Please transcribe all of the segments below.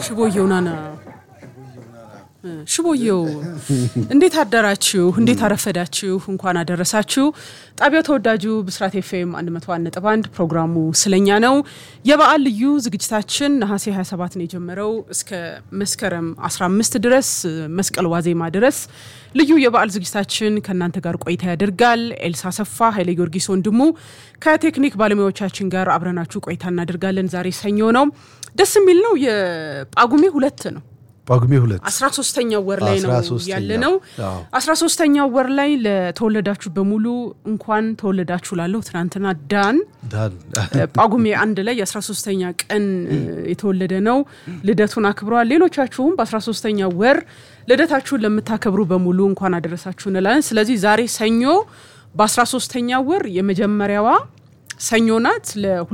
ሽቦየው ናና ሽቦየው እንዴት አደራችሁ? እንዴት አረፈዳችሁ? እንኳን አደረሳችሁ። ጣቢያው ተወዳጁ ብስራት ኤፍኤም 101.1 ፕሮግራሙ ስለኛ ነው። የበዓል ልዩ ዝግጅታችን ነሐሴ 27 ነው የጀመረው እስከ መስከረም 15 ድረስ መስቀል ዋዜማ ድረስ ልዩ የበዓል ዝግጅታችን ከእናንተ ጋር ቆይታ ያደርጋል። ኤልሳ ሰፋ፣ ኃይለ ጊዮርጊስ ወንድሙ ከቴክኒክ ባለሙያዎቻችን ጋር አብረናችሁ ቆይታ እናደርጋለን። ዛሬ ሰኞ ነው። ደስ የሚል ነው። የጳጉሜ ሁለት ነው ጳጉሜ ሁለት አስራ ሶስተኛው ወር ላይ ነው 13ኛ ያለ ነው። አዎ። አስራ ሶስተኛው ወር ላይ ለተወለዳችሁ በሙሉ እንኳን ተወለዳችሁ ላለሁ ትናንትና ዳን ዳን ጳጉሜ አንድ ላይ የአስራ ሶስተኛ ቀን እ, የተወለደ ነው። ልደቱን አክብረዋል። ሌሎቻችሁም በአስራ ሶስተኛ ወር ልደታችሁን ለምታከብሩ በሙሉ እንኳን አደረሳችሁ እንላለን። ስለዚህ ዛሬ ሰኞ በአስራ ሶስተኛ ወር የመጀመሪያዋ ሰኞ ናት።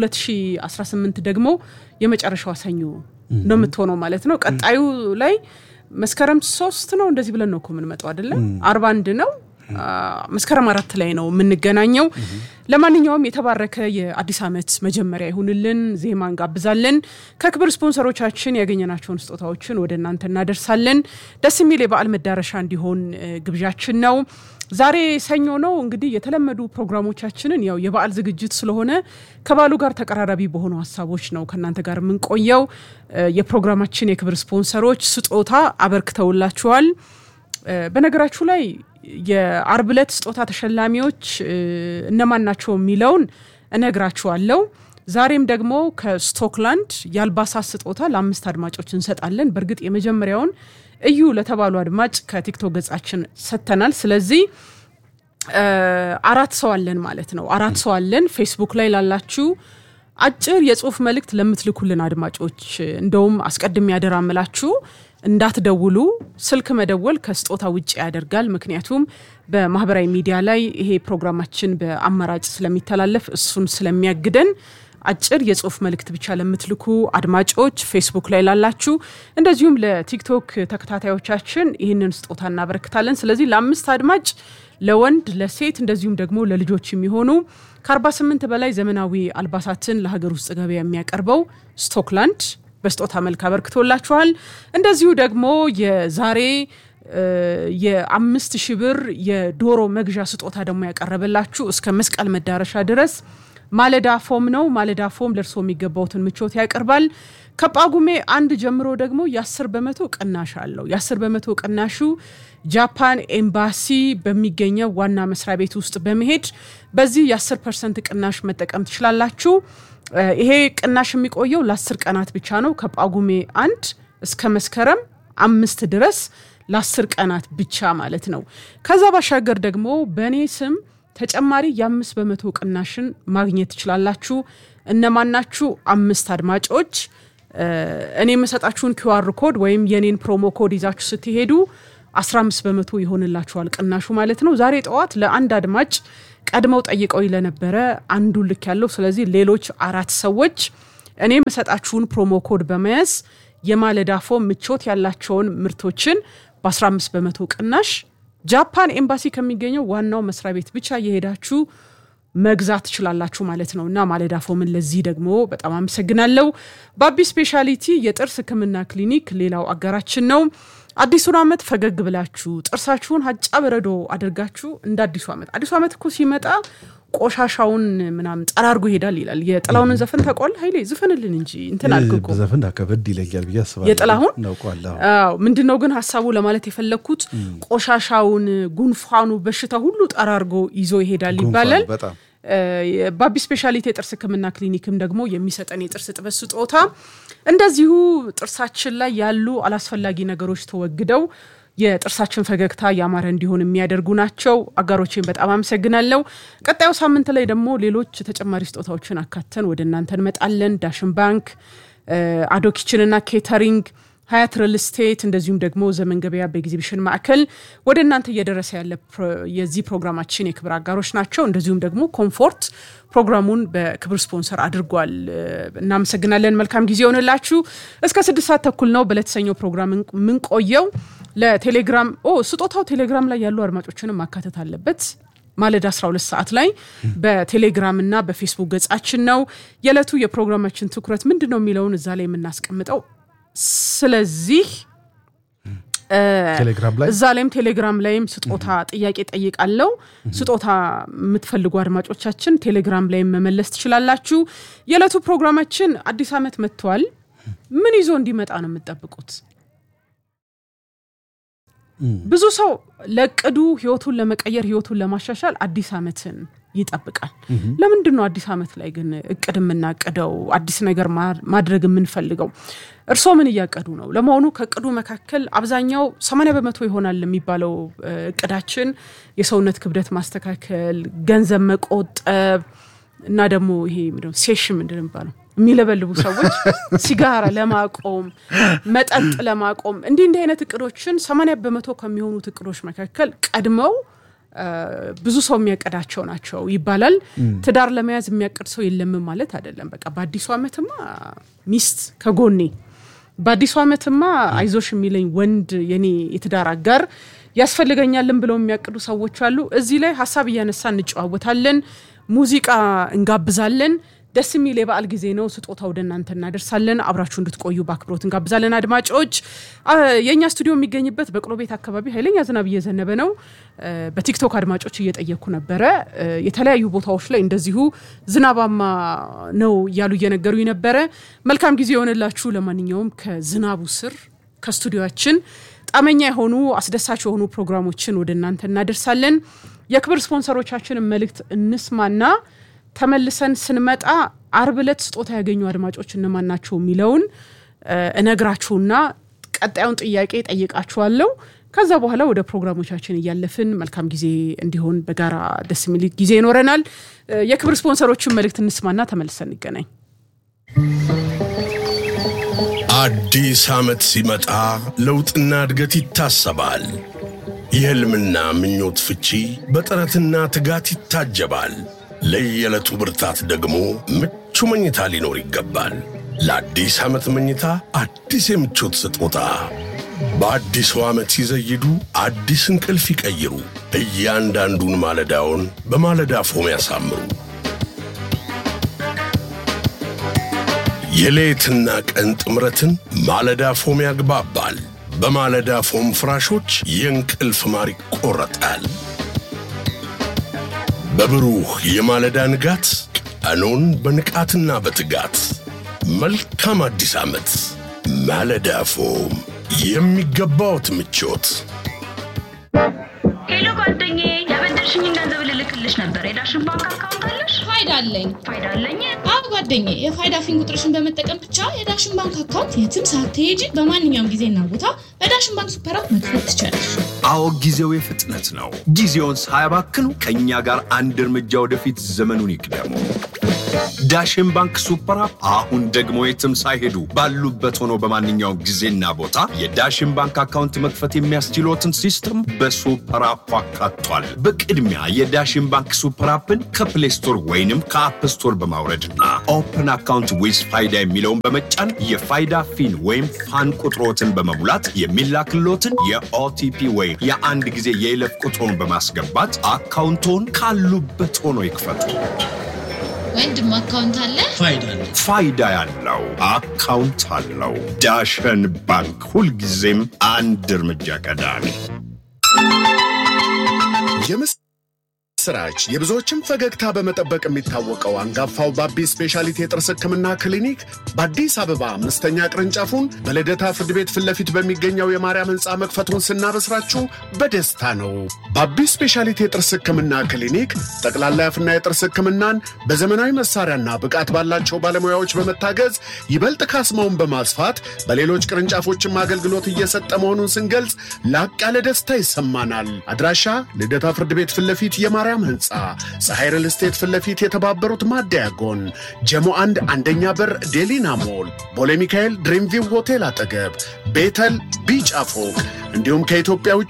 ለ2018 ደግሞ የመጨረሻዋ ሰኞ ነው የምትሆነው ማለት ነው። ቀጣዩ ላይ መስከረም ሶስት ነው እንደዚህ ብለን ነው እኮ የምንመጣው አይደለም። አርባ አንድ ነው አ፣ መስከረም አራት ላይ ነው የምንገናኘው። ለማንኛውም የተባረከ የአዲስ ዓመት መጀመሪያ ይሁንልን። ዜማ እንጋብዛለን። ከክብር ስፖንሰሮቻችን ያገኘናቸውን ስጦታዎችን ወደ እናንተ እናደርሳለን። ደስ የሚል የበዓል መዳረሻ እንዲሆን እ, ግብዣችን ነው። ዛሬ ሰኞ ነው እንግዲህ የተለመዱ ፕሮግራሞቻችንን ያው የበዓል ዝግጅት ስለሆነ ከበዓሉ ጋር ተቀራራቢ በሆኑ ሀሳቦች ነው ከእናንተ ጋር የምንቆየው። እ, የፕሮግራማችን የክብር ስፖንሰሮች ስጦታ አበርክተውላችኋል። እ፣ በነገራችሁ ላይ የአርብ ዕለት ስጦታ ተሸላሚዎች እ, እነማን ናቸው የሚለውን እነግራችኋለሁ። ዛሬም ደግሞ ከስቶክላንድ የአልባሳት ስጦታ ለአምስት አድማጮች እንሰጣለን። በእርግጥ የመጀመሪያውን እዩ ለተባሉ አድማጭ ከቲክቶክ ገጻችን ሰጥተናል። ስለዚህ እ፣ አራት ሰው አለን ማለት ነው። አራት ሰው አለን። ፌስቡክ ላይ ላላችሁ አጭር የጽሁፍ መልእክት ለምትልኩልን አድማጮች እንደውም አስቀድሜ ያደራ ምላችሁ እንዳትደውሉ። ስልክ መደወል ከስጦታ ውጭ ያደርጋል። ምክንያቱም በማህበራዊ ሚዲያ ላይ ይሄ ፕሮግራማችን በአማራጭ ስለሚተላለፍ እሱን ስለሚያግደን አጭር የጽሁፍ መልእክት ብቻ ለምትልኩ አድማጮች ፌስቡክ ላይ ላላችሁ፣ እንደዚሁም ለቲክቶክ ተከታታዮቻችን ይህንን ስጦታ እናበረክታለን። ስለዚህ ለአምስት አድማጭ ለወንድ ለሴት እንደዚሁም ደግሞ ለልጆች የሚሆኑ ከ48 በላይ ዘመናዊ አልባሳትን ለሀገር ውስጥ ገበያ የሚያቀርበው ስቶክላንድ በስጦታ መልክ አበርክቶላችኋል። እንደዚሁ ደግሞ የዛሬ እ, የአምስት ሺህ ብር የዶሮ መግዣ ስጦታ ደግሞ ያቀረበላችሁ እስከ መስቀል መዳረሻ ድረስ ማለዳ ፎም ነው። ማለዳ ፎም ለእርስዎ የሚገባውትን ምቾት ያቀርባል። ከጳጉሜ አንድ ጀምሮ ደግሞ የ10 በመቶ ቅናሽ አለው። የ10 በመቶ ቅናሹ ጃፓን ኤምባሲ በሚገኘው ዋና መስሪያ ቤት ውስጥ በመሄድ በዚህ የ10 ፐርሰንት ቅናሽ መጠቀም ትችላላችሁ። እ፣ ይሄ ቅናሽ የሚቆየው ለ10 ቀናት ብቻ ነው። ከጳጉሜ አንድ እስከ መስከረም አምስት ድረስ ለአስር ቀናት ብቻ ማለት ነው። ከዛ ባሻገር ደግሞ በእኔ ስም ተጨማሪ የአምስት በመቶ ቅናሽን ማግኘት ትችላላችሁ። እነማናችሁ? አምስት አድማጮች እ፣ እኔ የምሰጣችሁን ኪዋር ኮድ ወይም የኔን ፕሮሞ ኮድ ይዛችሁ ስትሄዱ 15 በመቶ ይሆንላችኋል ቅናሹ ማለት ነው። ዛሬ ጠዋት ለአንድ አድማጭ ቀድመው ጠይቀው ለነበረ አንዱ ልክ ያለው ስለዚህ ሌሎች አራት ሰዎች እኔ የምሰጣችሁን ፕሮሞ ኮድ በመያዝ የማለዳ ፎም ምቾት ያላቸውን ምርቶችን በ15 በመቶ ቅናሽ ጃፓን ኤምባሲ ከሚገኘው ዋናው መስሪያ ቤት ብቻ የሄዳችሁ መግዛት ትችላላችሁ ማለት ነው። እና ማለዳ ፎምን ለዚህ ደግሞ በጣም አመሰግናለሁ። ባቢ ስፔሻሊቲ የጥርስ ሕክምና ክሊኒክ ሌላው አጋራችን ነው። አዲሱን ዓመት ፈገግ ብላችሁ ጥርሳችሁን ሀጫ በረዶ አድርጋችሁ እንደ አዲሱ ዓመት አዲሱ ዓመት እኮ ሲመጣ ቆሻሻውን ምናምን ጠራርጎ ይሄዳል ይላል። የጥላሁንን ዘፈን ታውቀዋለህ ኃይሌ? ዝፈንልን እንጂ እንትን አልክ እኮ በዘፈን ከበድ ይለያል ብዬ አስባለሁ። የጥላሁን? እናውቀዋለሁ። አዎ ምንድን ነው ግን ሀሳቡ ለማለት የፈለግኩት ቆሻሻውን፣ ጉንፋኑ፣ በሽታ ሁሉ ጠራርጎ ይዞ ይሄዳል ይባላል። ጉንፋን በጣም እ፣ ባቢ ስፔሻሊቲ የጥርስ ህክምና ክሊኒክም ደግሞ የሚሰጠን የጥርስ ጥበት ስጦታ እንደዚሁ ጥርሳችን ላይ ያሉ አላስፈላጊ ነገሮች ተወግደው የጥርሳችን ፈገግታ ያማረ እንዲሆን የሚያደርጉ ናቸው። አጋሮችን በጣም አመሰግናለሁ። ቀጣዩ ሳምንት ላይ ደግሞ ሌሎች ተጨማሪ ስጦታዎችን አካተን ወደ እናንተ እንመጣለን። ዳሽን ባንክ፣ እ፣ አዶ ኪችንና ኬተሪንግ ሀያት ሪል ስቴት እንደዚሁም ደግሞ ዘመን ገበያ በኤግዚቢሽን ማዕከል ወደ እናንተ እየደረሰ ያለ ፕሮ- የዚህ ፕሮግራማችን የክብር አጋሮች ናቸው። እንደዚሁም ደግሞ ኮምፎርት ፕሮግራሙን በክብር ስፖንሰር አድርጓል። እ፣ እናመሰግናለን። መልካም ጊዜ ይሆንላችሁ። እስከ ስድስት ሰዓት ተኩል ነው በለተሰኘው ፕሮግራም የምንቆየው። ለቴሌግራም ኦ ስጦታው ቴሌግራም ላይ ያሉ አድማጮችንም ማካተት አለበት። ማለዳ 12 ሰዓት ላይ በቴሌግራም እና በፌስቡክ ገጻችን ነው። የዕለቱ የፕሮግራማችን ትኩረት ምንድን ነው የሚለውን እዛ ላይ የምናስቀምጠው ስለዚህ ቴሌግራም ላይ እዛ ላይም ቴሌግራም ላይም ስጦታ ጥያቄ ጠይቃለው። ስጦታ የምትፈልጉ አድማጮቻችን ቴሌግራም ላይም መመለስ ትችላላችሁ። የዕለቱ ፕሮግራማችን አዲስ ዓመት መጥቷል። ምን ይዞ እንዲመጣ ነው የምትጠብቁት? ብዙ ሰው ለቅዱ ህይወቱን ለመቀየር ህይወቱን ለማሻሻል አዲስ ዓመትን ይጠብቃል። ለምንድን ነው አዲስ ዓመት ላይ ግን እቅድ የምናቅደው አዲስ ነገር ማድረግ የምንፈልገው? እርስዎ ምን እያቀዱ ነው? ለመሆኑ ከእቅዱ መካከል አብዛኛው 80 በመቶ ይሆናል የሚባለው እቅዳችን የሰውነት ክብደት ማስተካከል፣ ገንዘብ መቆጠብ እና ደግሞ ይሄ ምንድነው ሴሽን ምንድን ነው የሚባለው የሚለበልቡ ሰዎች ሲጋራ ለማቆም መጠጥ ለማቆም እንዲህ እንዲህ አይነት እቅዶችን 80 በመቶ ከሚሆኑት እቅዶች መካከል ቀድመው ብዙ ሰው የሚያቀዳቸው ናቸው ይባላል። ትዳር ለመያዝ የሚያቅድ ሰው የለምም ማለት አይደለም። በቃ በአዲሱ ዓመትማ ሚስት ከጎኔ፣ በአዲሱ ዓመትማ አይዞሽ የሚለኝ ወንድ የኔ የትዳር አጋር ያስፈልገኛልን ብለው የሚያቅዱ ሰዎች አሉ። እዚህ ላይ ሀሳብ እያነሳ እንጨዋወታለን፣ ሙዚቃ እንጋብዛለን። ደስ የሚል የበዓል ጊዜ ነው። ስጦታ ወደ እናንተ እናደርሳለን። አብራችሁ እንድትቆዩ በአክብሮት እንጋብዛለን። አድማጮች የእኛ ስቱዲዮ የሚገኝበት በቅሎ ቤት አካባቢ ኃይለኛ ዝናብ እየዘነበ ነው። በቲክቶክ አድማጮች እየጠየኩ ነበረ። የተለያዩ ቦታዎች ላይ እንደዚሁ ዝናባማ ነው እያሉ እየነገሩኝ ነበረ። መልካም ጊዜ የሆነላችሁ። ለማንኛውም ከዝናቡ ስር ከስቱዲዮችን ጣመኛ የሆኑ አስደሳች የሆኑ ፕሮግራሞችን ወደ እናንተ እናደርሳለን። የክብር ስፖንሰሮቻችንን መልእክት እንስማና ተመልሰን ስንመጣ አርብ ዕለት ስጦታ ያገኙ አድማጮች እነማን ናቸው የሚለውን እነግራችሁና ቀጣዩን ጥያቄ ጠይቃችኋለሁ። ከዛ በኋላ ወደ ፕሮግራሞቻችን እያለፍን መልካም ጊዜ እንዲሆን በጋራ ደስ የሚል ጊዜ ይኖረናል። የክብር ስፖንሰሮችን መልእክት እንስማና ተመልሰን እንገናኝ። አዲስ ዓመት ሲመጣ ለውጥና እድገት ይታሰባል። የሕልምና ምኞት ፍቺ በጥረትና ትጋት ይታጀባል። ለየዕለቱ ብርታት ደግሞ ምቹ መኝታ ሊኖር ይገባል። ለአዲስ ዓመት መኝታ አዲስ የምቾት ስጦታ በአዲሱ ዓመት ሲዘይዱ አዲስ እንቅልፍ ይቀይሩ። እያንዳንዱን ማለዳውን በማለዳ ፎም ያሳምሩ። የሌትና ቀን ጥምረትን ማለዳ ፎም ያግባባል። በማለዳ ፎም ፍራሾች የእንቅልፍ ማር ይቆረጣል። በብሩህ የማለዳ ንጋት ቀኑን በንቃትና በትጋት መልካም አዲስ ዓመት። ማለዳ ፎም የሚገባዎት ምቾት። ሄሎ ጓደኛዬ፣ ያበደርሽኝን ገንዘብ ልልክልሽ ነበር። የዳሽን ባንክ አካውንት አለሽ? ፋይዳ አለኝ። ፋይዳ አለኝ። አዎ ጓደኛዬ፣ የፋይዳ ፊን ቁጥርሽን በመጠቀም ብቻ የዳሽን ባንክ አካውንት የትም ሳትሄጂ በማንኛውም ጊዜና ቦታ በዳሽን ባንክ ሱፐር አፕ መክፈት ትችላለሽ። አዎ ጊዜው የፍጥነት ነው። ጊዜውን ሳያባክኑ ከእኛ ጋር አንድ እርምጃ ወደፊት ዘመኑን ይቅደሙ። ዳሽን ባንክ ሱፐር አፕ አሁን ደግሞ የትም ሳይሄዱ ባሉበት ሆኖ በማንኛውም ጊዜና ቦታ የዳሽን ባንክ አካውንት መክፈት የሚያስችሎትን ሲስተም በሱፐር አፑ አካቷል። በቅድሚያ የዳሽን ባንክ ሱፐር አፕን ከፕሌይ ስቶር ወይንም ከአፕ ስቶር በማውረድና ኦፕን አካውንት ዊዝ ፋይዳ የሚለውን በመጫን የፋይዳ ፊን ወይም ፋን ቁጥሮትን በመሙላት የሚላክሎትን የኦቲፒ ወይም የአንድ ጊዜ የይለፍ ቁጥሮን በማስገባት አካውንቶን ካሉበት ሆኖ ይክፈቱ። ወንድም አካውንት አለ? ፋይዳ ያለው አካውንት አለው። ዳሸን ባንክ ሁልጊዜም አንድ እርምጃ ቀዳሚ። የምስራች የብዙዎችን ፈገግታ በመጠበቅ የሚታወቀው አንጋፋው ባቢ ስፔሻሊቲ የጥርስ ሕክምና ክሊኒክ በአዲስ አበባ አምስተኛ ቅርንጫፉን በልደታ ፍርድ ቤት ፊት ለፊት በሚገኘው የማርያም ሕንፃ መክፈቱን ስናበስራችሁ በደስታ ነው። ባቢ ስፔሻሊቲ የጥርስ ሕክምና ክሊኒክ ጠቅላላ የአፍና የጥርስ ሕክምናን በዘመናዊ መሳሪያና ብቃት ባላቸው ባለሙያዎች በመታገዝ ይበልጥ ካስማውን በማስፋት በሌሎች ቅርንጫፎችም አገልግሎት እየሰጠ መሆኑን ስንገልጽ ላቅ ያለ ደስታ ይሰማናል። አድራሻ ልደታ ፍርድ ቤት ፊት ለፊት የማርያም ህንፃ ፀሐይ ሪል ስቴት ፊት ለፊት የተባበሩት ማደያ ጎን ጀሞ አንድ አንደኛ በር ዴሊና ሞል ቦሌ ሚካኤል ድሪምቪው ሆቴል አጠገብ ቤተል ቢጫ ፎቅ እንዲሁም ከኢትዮጵያ ውጭ